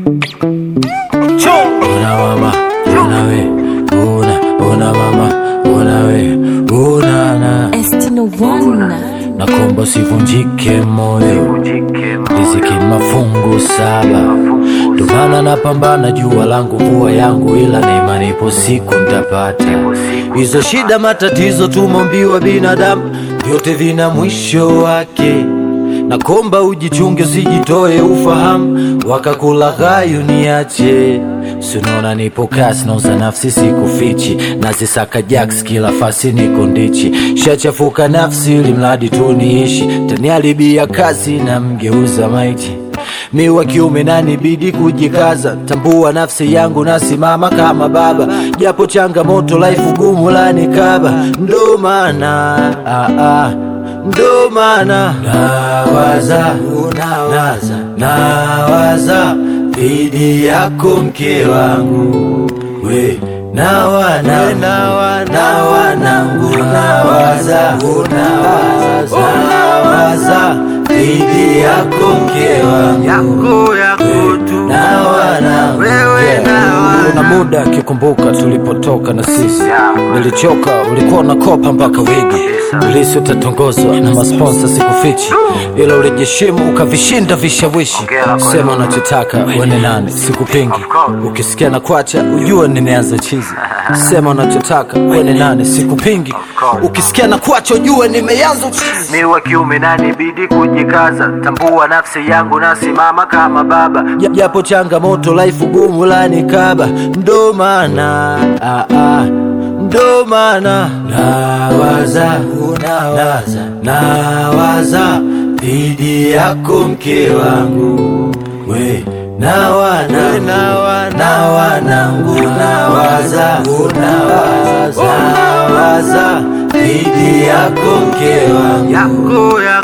Una mama, una we, una, una mama, una we, una na Estino One. Nakomba usivunjike moyo, riziki mafungu saba, ndo maana napambana, jua langu mvua yangu, ila na imani ipo siku ntapata. Hizo shida matatizo tumombiwa binadamu, vyote vina mwisho wake. Nakomba ujichunge, usijitoe ufahamu, wakakulaghai uniache. Sinaona nipo kasi, nauza nafsi sikufichi, nazisaka jaks kila fasi niko ndichi, shachafuka nafsi ili mradi tu niishi, taniharibia kazi na mgeuza maiti mi wa kiume nanibidi kujikaza, tambua nafsi yangu, nasimama kama baba, japo changamoto life gumu lanikaba, ndo maana ah, ah, ndo maana nawaza nawaza nawaza dhidi yako mke wangu we nawana na wanangu nawaza nawaza nawaza dhidi yako mke wangu yako yako tu na wanangu Wewe na wana- kuna muda akikumbuka tulipotoka na sisi nilichoka ulikuwa unakopa mpaka wigi ulisi utatongozwa na masponsa sikufichi ila ulijishimu ukavishinda vishawishi sema unachotaka wene nani sikupingi ukisikia na kwacha ujue nimeanza chizi sema unachotaka wene nani sikupingi ukisikia na kwacha ujue nimeanza uchizi mi wa kiume nanibidi kujikaza tambua nafsi yangu nasimama kama baba Ja- japo changamoto life gumu lanikaba, ndo maana ah, ah, ndo maana nawaza nawaza nawaza dhidi yako mke wangu we na wana na wanangu nawaza nawaza nawaza dhidi yako mke wangu yako yako